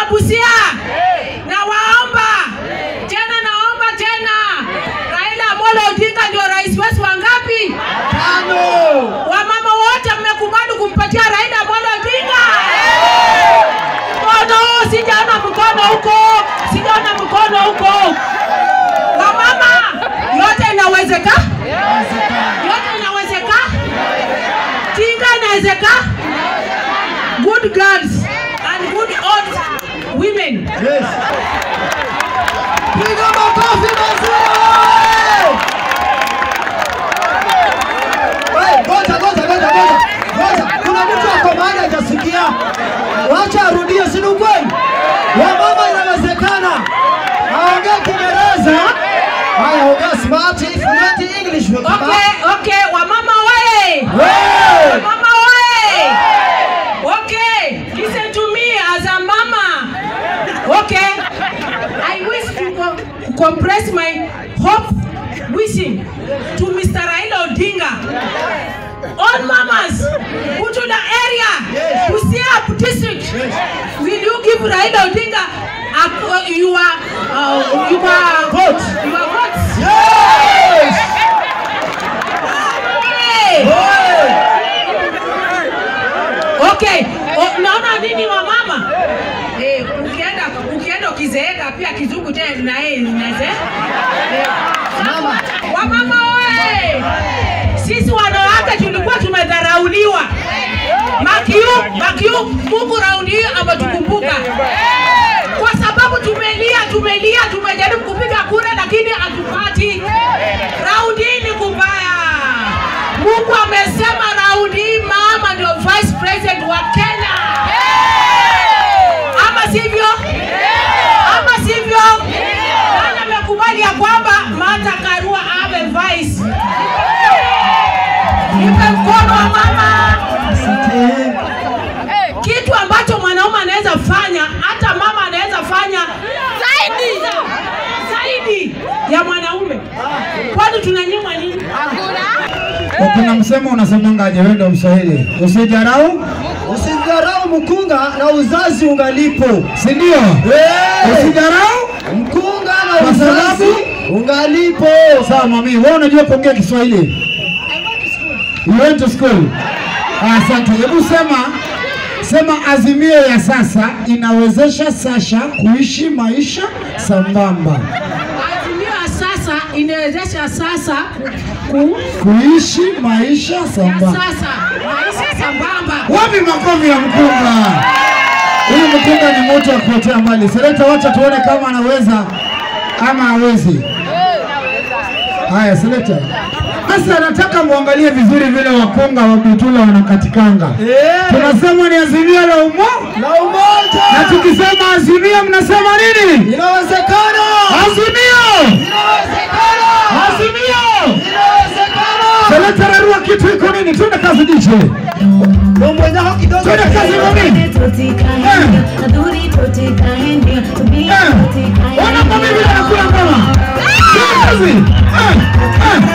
wa Busia, na waomba tena, naomba tena, Raila Amolo Odinga ndio rais wetu wa ngapi? Tano. Wamama wote mmekubali kumpatia Raila Amolo Odinga? Mkono, sijaona mkono huko, sijaona mkono huko. Wamama, yote inawezeka, yote inawezeka, tinga inawezeka. Good girls and good old women. Yes. Piga makofi mazuri. Wewe, ngoja ngoja ngoja ngoja. Ngoja. Kuna mtu ako mahali hajasikia. Wacha arudie, si ni ukweli? Wamama inawezekana. Aongee Kiingereza. Haya, ongea smart, fluent English. Okay, okay, wamama wewe. Wewe. Mama way! Okay, listen to me as a mama. Okay, I wish to co- compress my hope wishing to Mr. Raila Odinga. All mamas, Butula area, Yes. Busia district, will you give Raila Odinga a, uh, your, uh, your Vote. Your votes? Yes. Hey! Wewe. Okay, o, naona nini wa mama? Eh, ukienda ukienda ukizeeka pia kizungu tena na yeye inaze. Eh, Mama. wa mama we. Sisi wanawake tulikuwa tumedharauliwa. Makiu, Makiu, Mungu raundi hii ametukumbuka. Kwa sababu tumelia, tumelia, tumejaribu kupiga kura lakini hatupati. Raundi hii ni kubaya. Mungu amesema raundi hii mama ndio vice president wa Kenya. Ama sivyo? Ama sivyo? Nani amekubali ya kwamba Martha Karua awe vice? Nipe mkono wa mama. Kitu ambacho mwanaume anaweza fanya, hata mama anaweza fanya zaidi zaidi ya mwanaume. Kwani tunanyimwa nini? Kuna msemo unasemangaje? Wewe ndio Mswahili, usidharau, Usidharau mkunga na uzazi ungalipo. si ndio? Hey! Usidharau. Mkunga na Kwa uzazi sababu? ungalipo. Sawa mami, wewe unajua kuongea Kiswahili? You went to school. Asante. Hebu sema sema, azimio ya sasa inawezesha Sasha kuishi maisha sambamba, Azimio ya sasa inawezesha sasa ku kuishi maisha ya sambamba. sasa maisha sambamba. Wapi makofi ya mkunga? Huyu mkunga ni mtu wa kuotea mbali. Seleta, wacha tuone kama anaweza ama hawezi. Haya, Seleta. Sasa nataka muangalie vizuri vile wakunga wa Butula wanakatikanga. Eh, Tunasema ni azimio la umo, na umoja na tukisema azimio mnasema nini? inawezekana, Azimio, inawezekana, azimio. inawezekana. Seleta, rarua kitu iko nini? Twende kazi DJ. Mambo yao kidogo. Twende kazi mami. Eh, ona mami vile anakula ngoma. Twende kazi. Eh, eh.